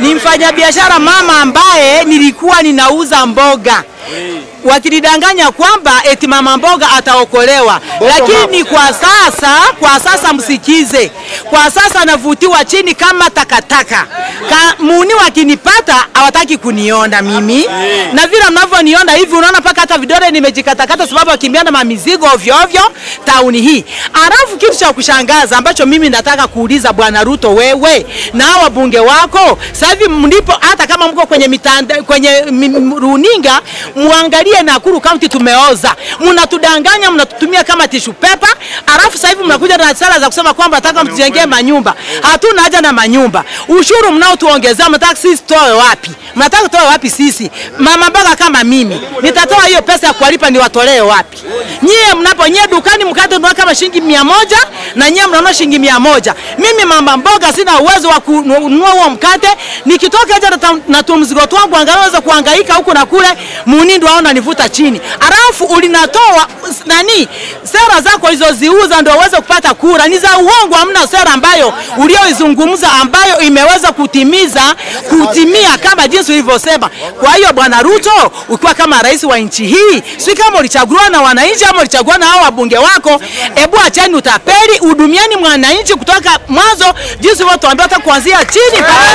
ni mfanyabiashara mama ambaye nilikuwa ninauza mboga wakinidanganya kwamba eti mama mboga ataokolewa, lakini kwa sasa, kwa sasa msikize, kwa sasa navutiwa chini kama takataka. Ka, muni wakinipata hawataki kuniona mimi, na vile mnavyoniona hivi, unaona mpaka hata vidole nimejikatakata, sababu wakimbiana mamizigo ovyo ovyo tauni hii. Alafu kitu cha kushangaza ambacho mimi nataka kuuliza Bwana Ruto, wewe na hao wabunge wako sasa hivi mlipo, hata kama mko kwenye mitanda, kwenye m- m- runinga, muangalie Nakuru County tumeoza, mnatudanganya, mnatutumia kama tishu pepa, alafu sasa hivi mnakuja na sala za kusema kwamba nataka mtujengee manyumba. Hatuna haja na manyumba. Ushuru mnaotuongezea mnataka sisi toe wapi? Mnataka toe wapi sisi? Mama mboga kama mimi nitatoa hiyo pesa ya kuwalipa niwatolee wapi? Nyie mnapo nyie dukani mkate unanunua kama shilingi mia moja na nyie mnaona shilingi mia moja. Mimi mama mboga sina uwezo wa kununua huo mkate, nikitoka nje na ta- na tu mzigo wangu angalau naweza kuhangaika huku na kule, munindo aona nivuta chini. Alafu ulinatoa s- nani sera zako ulizoziuza ndio uweze kupata kura, ni za uongo. Hamna sera ambayo ulioizungumza ambayo imeweza kutimiza kutimia kama jinsi ulivyosema. Kwa hiyo bwana Ruto, ukiwa kama rais wa nchi hii, si kama ulichaguliwa na wananchi ama ulichaguliwa na hao wabunge wako, ebu acheni utapeli, hudumieni mwananchi kutoka mwanzo, jinsi ulivyotuambia hata kuanzia chini mpaka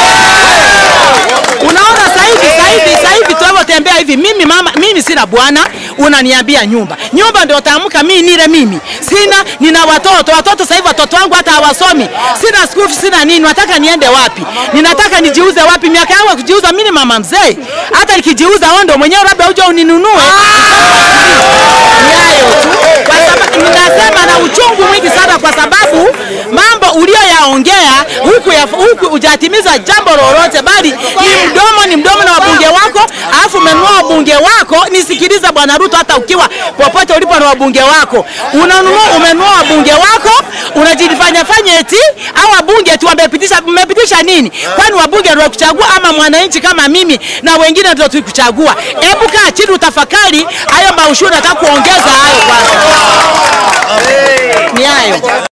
Unaona sasa hivi sasa hivi sasa hivi tunavyotembea hivi, mimi mama, mimi sina bwana, unaniambia nyumba nyumba ndio utaamka mimi nile mimi sina, nina watoto watoto. Sasa hivi watoto wangu hata hawasomi, sina school fees, sina nini. Nataka niende wapi? Ninataka nijiuze wapi? Miaka yangu ya kujiuza mimi ni mama mzee, hata nikijiuza wewe ndio mwenyewe labda uje uninunue. Ni hayo tu, kwa sababu ninasema na uchungu mwingi sana, kwa sababu mambo uliyoyaongea huku ya, huku hujatimiza jambo lolote, bali ni mdomo ni mdomo na wabunge wako, alafu umenunua wabunge wako. Nisikiliza bwana Ruto, hata ukiwa popote ulipo na wabunge wako unanunua, umenunua wabunge wako, unajifanya fanya eti au wabunge tu wamepitisha. Mmepitisha nini? Kwani wabunge ndio kuchagua ama mwananchi kama mimi na wengine ndio tukuchagua? Hebu kaa chini utafakari hayo maushuru, nataka kuongeza hayo kwanza. Ni hayo.